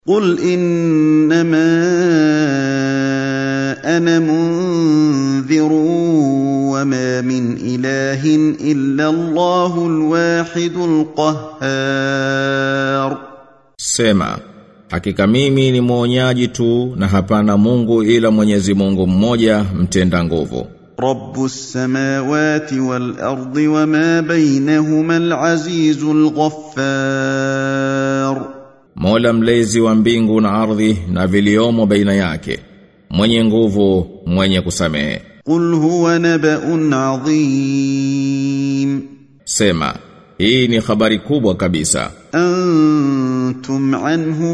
قل انما انا منذر وما من اله الا الله الواحد القهار Sema, hakika mimi ni mwonyaji tu na hapana Mungu ila Mwenyezi Mungu mmoja mtenda nguvu. رب السماوات والارض وما بينهما العزيز الغفار Mola mlezi wa mbingu na ardhi na viliomo baina yake. Mwenye nguvu, mwenye kusamehe. قل هو نبأ عظيم Sema, hii ni habari kubwa kabisa. أنتم عنه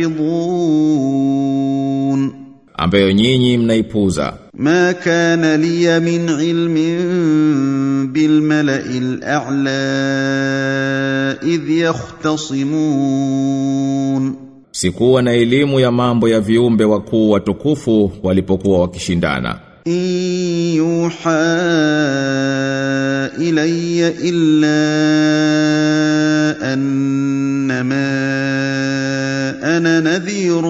معرضون ambayo nyinyi mnaipuza. ما كان لي من علم بالملأ الأعلى إذ يختصمون Sikuwa na elimu ya mambo ya viumbe wakuu watukufu walipokuwa wakishindana. إن يوحى إلي إلا أنما أنا نذير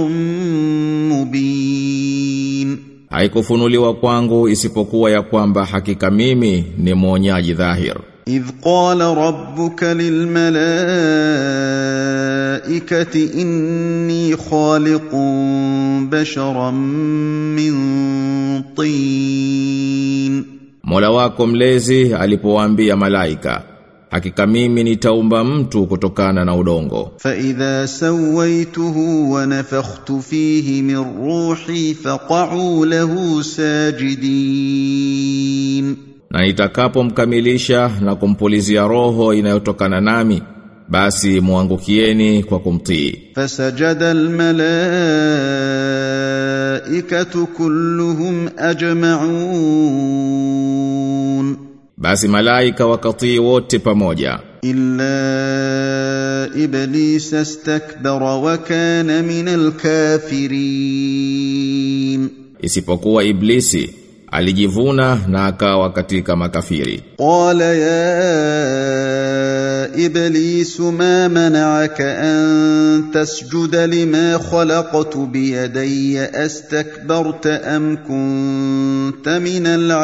مبين Haikufunuliwa kwangu isipokuwa ya kwamba hakika mimi ni mwonyaji dhahir. إذ قال ربك للملائكة إني خالق بشرا من طين Mola wako mlezi alipowaambia malaika, hakika mimi nitaumba mtu kutokana na udongo. فإذا سويته ونفخت فيه من روحي فقعوا له ساجدين Na nitakapomkamilisha na kumpulizia roho inayotokana nami, basi muangukieni kwa kumtii. فسجد الملائكة كلهم أجمعون Basi malaika wakatii wote pamoja, إلا إبليس استكبر وكان من الكافرين isipokuwa Iblisi alijivuna na akawa katika makafiri. قال يا إبليس ما منعك أن تسجد لما خلقت بيدي أستكبرت أم كنت من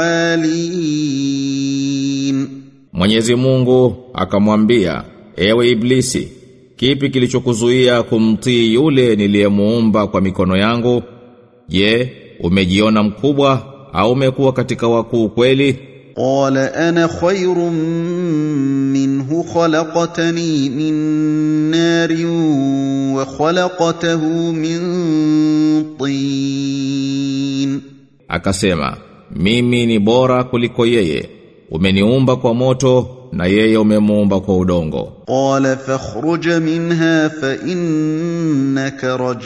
العالين Mwenyezi Mungu akamwambia, ewe Iblisi, kipi kilichokuzuia kumtii yule niliyemuumba kwa mikono yangu? Je, umejiona mkubwa au umekuwa katika wakuu kweli? قال أنا خير منه خلقتني من نار وخلقته من طين Akasema, mimi ni bora kuliko yeye. Umeniumba kwa moto na yeye umemuumba kwa udongo. قال فاخرج منها فإنك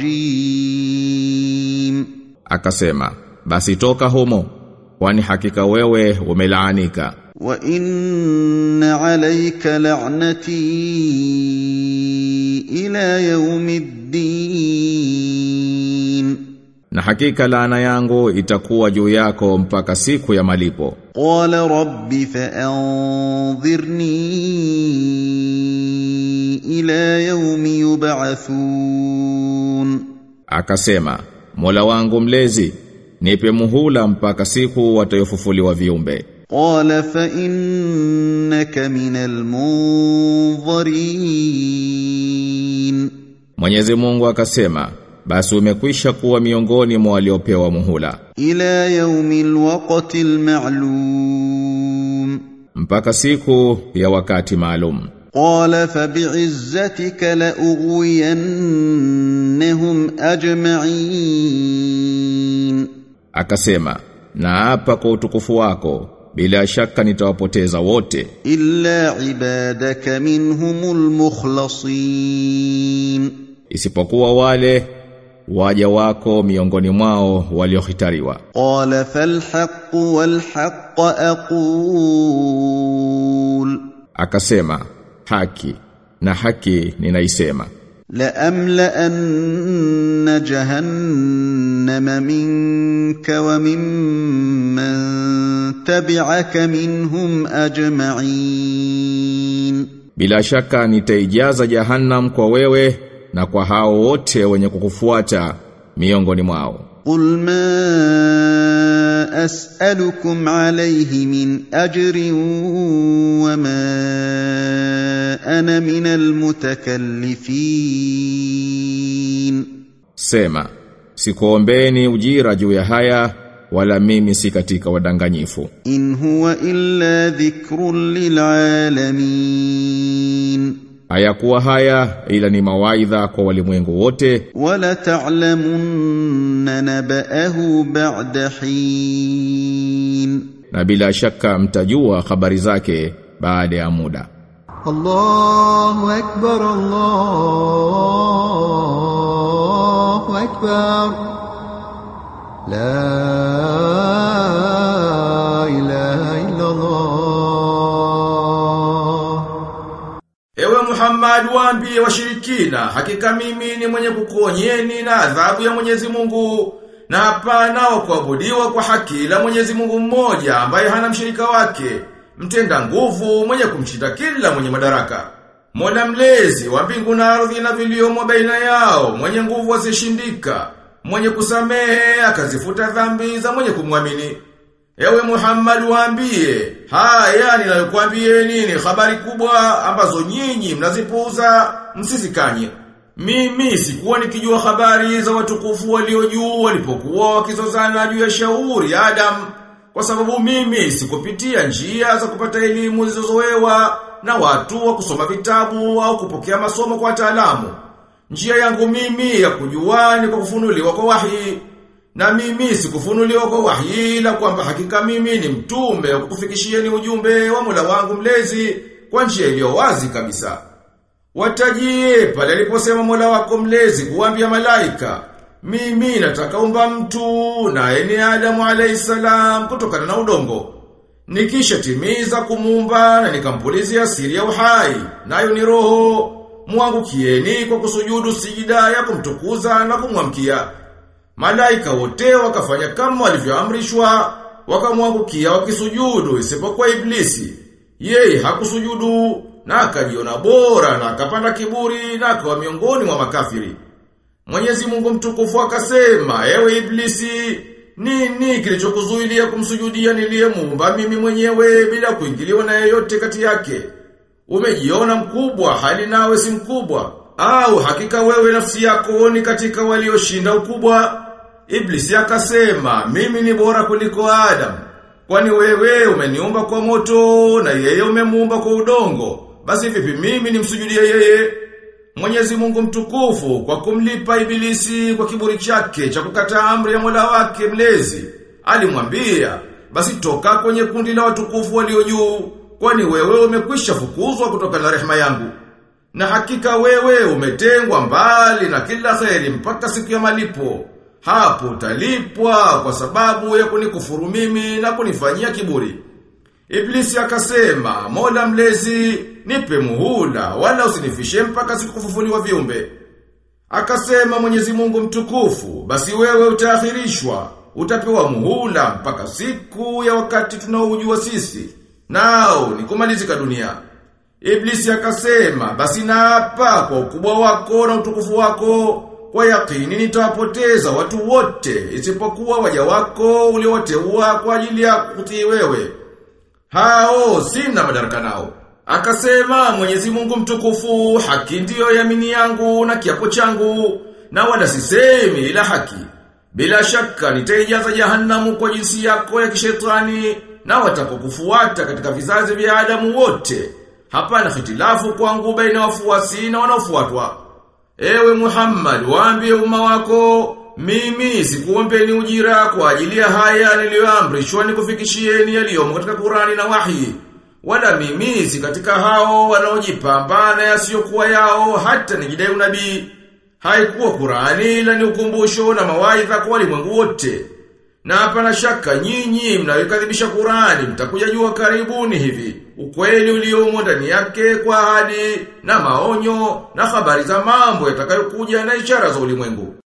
رجيم Akasema, basi toka humo, kwani hakika wewe umelaanika. وإن عليك لعنتي إلى يوم الدين Na hakika laana yangu itakuwa juu yako mpaka siku ya malipo. قال رب فأنظرني إلى يوم يبعثون Akasema, Mola wangu mlezi, nipe muhula mpaka siku watayofufuliwa viumbe. قال فإنك من المنظرين Mwenyezi Mungu akasema, basi umekwisha kuwa miongoni mwa waliopewa muhula. إلى يوم الوقت المعلوم Mpaka siku ya wakati maalum. قال فبعزتك لأغوينهم أجمعين Akasema, na hapa kwa utukufu wako, bila shaka nitawapoteza wote, إلا عبادك منهم المخلصين isipokuwa wale waja wako miongoni mwao waliohitariwa. قال فالحق والحق أقول Akasema, haki na haki ninaisema. لأملأن جهنم منك وممن تبعك منهم أجمعين Bila shaka nitaijaza jahannam kwa wewe na kwa hao wote wenye kukufuata miongoni mwao قل ما اسالكم عليه من اجر وما انا من المتكلفين Sema, sikuombeni ujira juu ya haya, wala mimi si katika wadanganyifu. ان هو الا ذكر للعالمين Hayakuwa haya ila ni mawaidha kwa walimwengu wote, ولتعلمن نباه بعد حين na bila shaka mtajua habari zake baada ya muda. الله أكبر الله أكبر لا إله إلا الله Ewe Muhammad waambie washirikina, hakika mimi ni mwenye kukuonyeni na adhabu ya Mwenyezi Mungu na hapana wa kuabudiwa kwa haki la Mwenyezi Mungu mmoja ambaye hana mshirika wake, mtenda nguvu mwenye kumshinda kila mwenye madaraka. Mola mlezi wa mbingu na ardhi na viliomo baina yao, mwenye nguvu asishindika, mwenye kusamehe akazifuta dhambi za mwenye kumwamini. Ewe Muhammad waambie, haya ninayokuambieni ni habari kubwa ambazo nyinyi mnazipuuza msisikanye. Mimi sikuwa nikijua habari za watukufu walio juu walipokuwa wakizozana juu ya shauri ya Adam kwa sababu mimi sikupitia njia za kupata elimu zilizozoewa na watu wa kusoma vitabu au kupokea masomo kwa wataalamu. Njia yangu mimi ya kujua ni kwa kufunuliwa kwa wahi. Na mimi sikufunuliwa kwa wahi la kwamba hakika mimi ni mtume wa kukufikishieni ujumbe wa Mola wangu mlezi kwa njia iliyo wazi kabisa. Watajie pale aliposema Mola wako mlezi kuambia malaika, mimi nataka umba mtu na eni Adamu alayhisalam kutokana na udongo. Nikisha timiza kumuumba na nikampulizia siri ya uhai, nayo ni roho, mwangukieni kwa kusujudu sijida ya kumtukuza na kumwamkia. Malaika wote wakafanya kama walivyoamrishwa, wakamwangukia wakisujudu isipokuwa iblisi. Yeye hakusujudu na akajiona bora na akapanda kiburi na akawa miongoni mwa makafiri. Mwenyezi Mungu mtukufu akasema, ewe iblisi, nini kilichokuzuilia kumsujudia niliyemuumba mimi mwenyewe bila kuingiliwa na yeyote kati yake? Umejiona mkubwa hali nawe si mkubwa au hakika wewe nafsi yako ni katika walioshinda ukubwa? Iblisi akasema, mimi ni bora kuliko Adam. Kwani wewe umeniumba kwa moto na yeye umemuumba kwa udongo. Basi vipi mimi nimsujudie yeye? Mwenyezi Mungu mtukufu kwa kumlipa ibilisi kwa kiburi chake cha kukataa amri ya Mola wake mlezi. Alimwambia, basi toka kwenye kundi la watukufu walio juu, kwani wewe umekwisha fukuzwa kutoka na rehema yangu. Na hakika wewe umetengwa mbali na kila kheri mpaka siku ya malipo. Hapo utalipwa kwa sababu ya kunikufuru mimi na kunifanyia kiburi. Iblisi akasema, Mola mlezi, nipe muhula, wala usinifishe mpaka siku kufufuliwa viumbe. Akasema Mwenyezi Mungu mtukufu, basi wewe utaakhirishwa, utapewa muhula mpaka siku ya wakati tunaoujua sisi. Nao ni kumalizika dunia. Iblisi akasema, basi naapa kwa ukubwa wako na utukufu wako, kwa yakini nitawapoteza watu wote, isipokuwa waja wako uliowateua kwa ajili ya kutii wewe. Hao sina madaraka nao. Akasema Mwenyezi Mungu mtukufu, haki ndiyo yamini yangu na kiapo changu, na wala sisemi ila haki. Bila shaka nitaijaza jahannamu kwa jinsi yako ya kishetani na watakokufuata katika vizazi vya Adamu wote. Hapana hitilafu kwangu baina wafuasi na wanaofuatwa. Ewe Muhammad, waambie umma wako, mimi sikuombeni ujira kwa ajili ya haya niliyoamrishwa nikufikishieni yaliyomo katika Qurani na wahi. Wala mimi si katika hao wanaojipambana yasiyokuwa yao hata nijidai unabii. Haikuwa Qurani ila ni ukumbusho na mawaidha kwa walimwengu wote. Na hapana shaka nyinyi mnayokadhibisha Qurani mtakuja jua karibuni hivi. Ukweli uliomo ndani yake kwa ahadi na maonyo na habari za mambo yatakayokuja na ishara za ulimwengu.